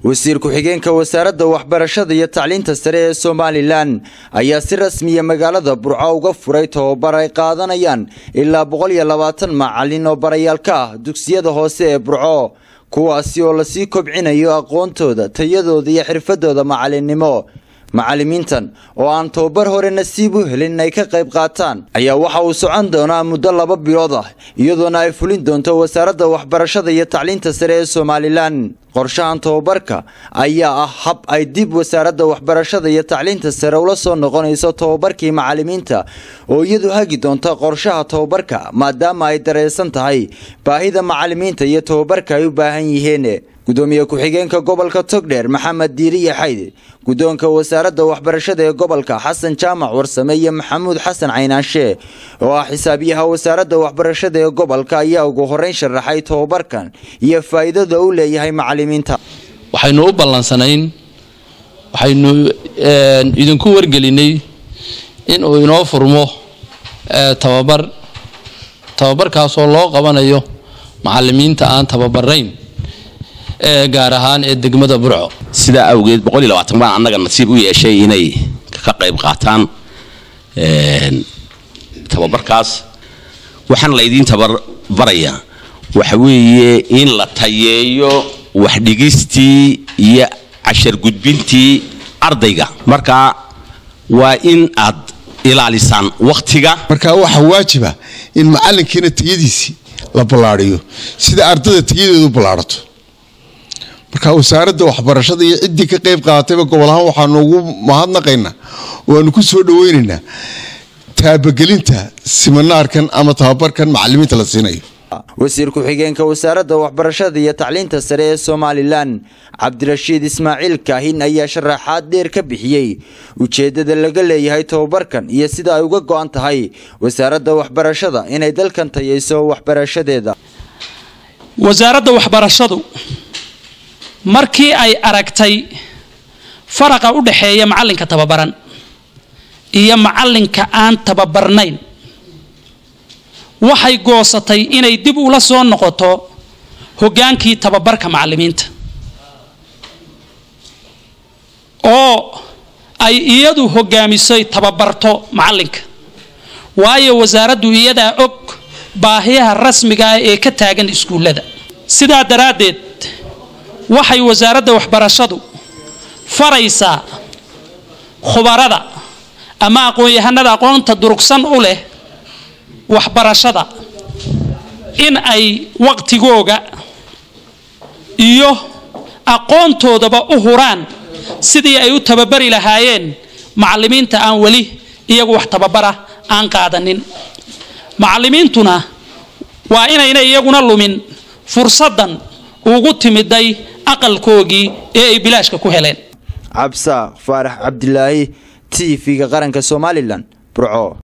wasiir ku-xigeenka wasaaradda waxbarashada iyo tacliinta sare ee somalilan ayaa si rasmiya magaalada burco uga furay tababar ay qaadanayaan ilaa boqol iyo labaatan macalin oo barayaal ka ah dugsiyada hoose ee burco kuwaasi oo lasii kobcinayo aqoontooda tayadooda iyo xirfadooda macalinnimo macalimiintan oo aan tababar hore nasiib u helin inay ka qayb qaataan ayaa waxa uu socon doonaa muddo laba bilood ah iyadoona ay fulin doonto wasaaradda waxbarashada iyo tacliinta sare ee somalilan qorshahan tababarka ayaa ah hab ay dib wasaaradda waxbarashada iyo tacliinta sare ula soo noqonayso tababarkii macalimiinta oo iyadu hagi doonta qorshaha tababarka maadaama ay dareysan tahay baahida macalimiinta iyo tababarka ay u baahan yihiin gudoomiye ku-xigeenka gobolka togdheer maxamed diiriye xayde guddoonka wasaaradda waxbarashada ee gobolka xasan jaamac warsame iyo maxamuud xasan caynaanshe oo ah xisaabiyaha wasaaradda waxbarashada ee gobolka ayaa ugu horeyn sharaxay tababarkan iyo faa'iidada uu leeyahay macalimiinta waxaynu u ballansanayn waxaynu idinku wargelinay inuu inoo furmo tababar tababarkaasoo loo qabanayo macalimiinta aan tababarayn gaar ahaan ee degmada burco sidaa awgeed boqol iyo labaatan baan annaga nasiib u yeeshay inay ka qayb qaataan tababarkaas waxaan laydiin tababarayaa waxa weeye in la tayeeyo waxdhigistii iyo cashar gudbintii ardayga marka waa in aad ilaalisaan wakhtiga marka waxaa waajiba in macalinkiina tayadiisii la ballaadhiyo sida ardada tayadeedu ballaadhato marka wasaaradda waxbarashada iyo ciddii ka qayb qaadatayba gobol ahaan waxaanu ugu mahadnaqaynaa waanu ku soo dhaweynaynaa taabagelinta siminaarkan ama tababarkan macalimiinta la siinayo wasiir ku-xigeenka wasaaradda waxbarashada iyo tacliinta sare ee somalilan cabdirashiid ismaaciil kaahin ayaa sharaxaad dheer ka bixiyey ujeeddada laga leeyahay tababarkan iyo sida ay uga go-an tahay wasaaradda waxbarashada inay dalkan tayayso waxbarashadeeda wasaaradda waxbarashadu markii ay aragtay faraqa u dhexeeya macalinka tababaran iyo macalinka aan tababarnayn waxay goosatay inay dib ula soo noqoto hoggaankii tababarka macalimiinta oo ay iyadu hogaamisay tababarto macalinka waayo wasaaraddu iyadaa og baahiyaha rasmiga ah ee ka taagan iskuullada sidaa daraaddeed waxay wasaaradda waxbarashadu faraysaa khubarada ama aqoon-yahanada aqoonta durugsan u leh waxbarashada in ay waqtigooga iyo aqoontoodaba u huraan sidii ay u tababari lahaayeen macalimiinta aan weli iyagu wax tababara aan qaadanin macalimiintuna waa inayna iyaguna lumin fursaddan ugu timiday aqalkoogii ee ay bilaashka ku heleen cabsaaq faarax cabdilaahi t v-ga qaranka somalilan burco